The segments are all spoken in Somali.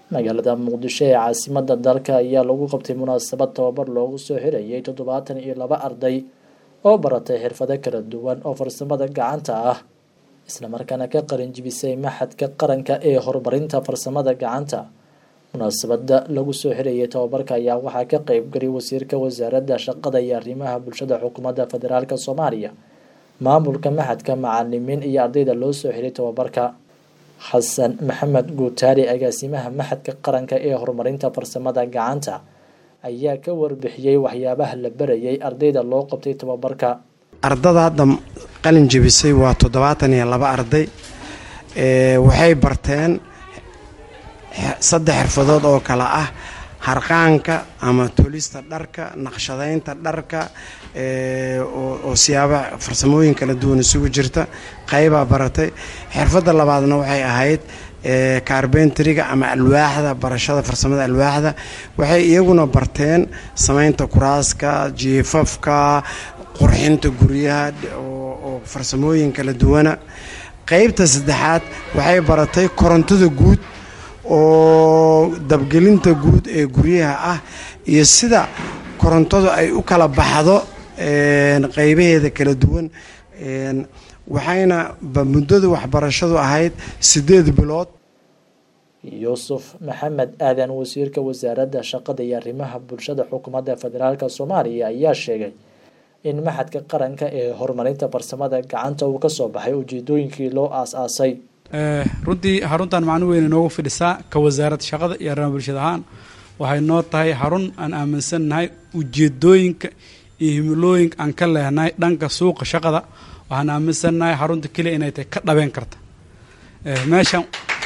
magaalada muqdisho ee caasimada dalka ayaa lagu qabtay munaasabad tababar loogu soo xirayay toddobaatan iyo laba arday oo baratay xirfado kala duwan oo farsamada gacanta ah islamarkaana ka qalin jibisay maxadka qaranka ee horumarinta farsamada gacanta munaasabada lagu soo xirayay tababarka ayaa waxaa ka qeybgalay wasiirka wasaaradda shaqada iyo arrimaha bulshada xukuumadda federaalk soomaaliya maamulka maxadka macalimiin iyo ardayda loo soo xiray tababarka xasan maxamed guutaari agaasimaha maxadka qaranka ee horumarinta farsamada gacanta ayaa ka warbixiyey waxyaabaha la barayay ardayda loo qabtay tababarka ardada hadda qalin jebisay waa toddobaatan iyo laba arday waxay barteen saddex xirfadood oo kale ah harqaanka ama tolista dharka naqshadaynta dharka oo siyaaba farsamooyin kala duwan isugu jirta qaybaa baratay xirfadda labaadna waxay ahayd kaarbentriga ama alwaaxda barashada farsamada alwaaxda waxay iyaguna barteen samaynta kuraaska jiifafka qurxinta guryaha oo farsamooyin kala duwana qeybta saddexaad waxay baratay korontada guud oo dabgelinta guud ee guryaha ah iyo sida korontadu ay u kala baxdo qeybaheeda kala duwan waxayna muddada waxbarashadu ahayd siddeed bilood yuusuf maxamed aadan wasiirka wasaaradda shaqada iyo arrimaha bulshada xukuumadda federaalk soomaaliya ayaa sheegay in maxadka qaranka ee horumarinta farsamada gacanta uu ka soo baxay ujeedooyinkii loo aas-aasay runtii xaruntan macno weyn inoogu fidhisaa ka wasaaradda shaqada iyo arrimaha bulshada ahaan waxay noo tahay xarun aan aaminsannahay ujeedooyinka iyo himilooyinka aan ka lehnahay dhanka suuqa shaqada waxaan aaminsannahay xarunta keliya inay tahay ka dhabeen karta meeshan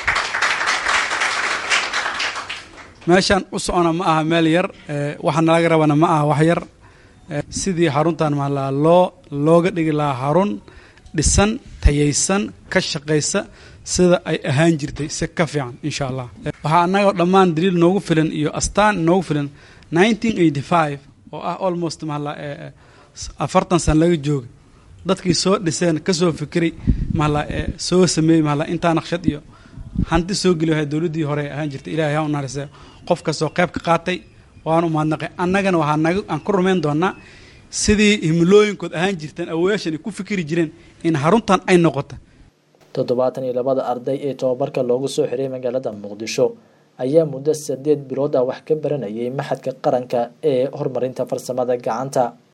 meeshan u socona ma aha meel yar waxaana laga rabana ma aha wax yar sidii xaruntan mahalaa loo looga dhigi lahaa xarun dhisan tayaysan ka shaqaysa sida ay ahaan jirtay si ka fiican insha allah waxaa annagao dhammaan daliil noogu filan iyo astaan noogu filan nineteen eighty five oo ah almost mahala afartan san laga jooga dadkii soo dhiseen kasoo fikiray mahala soo sameeyey mahala intaa naqshad iyo hanti soo geli wahay dowladdii hore ahaan jirtay ilahay ha u naharise qof kastoo qayb ka qaatay waan u mahadnaqay annagana waxaa naga aan ku rumayn doonaa sidii himilooyinkood ahaan jirteen awoyaashan ay ku fikiri jireen in xaruntan ay noqota toddobaatan iyo labada arday ee tababarka loogu soo xiray magaalada muqdisho ayaa muddo saddeed bilood ah wax ka baranayay maxadka qaranka ee horumarinta farsamada gacanta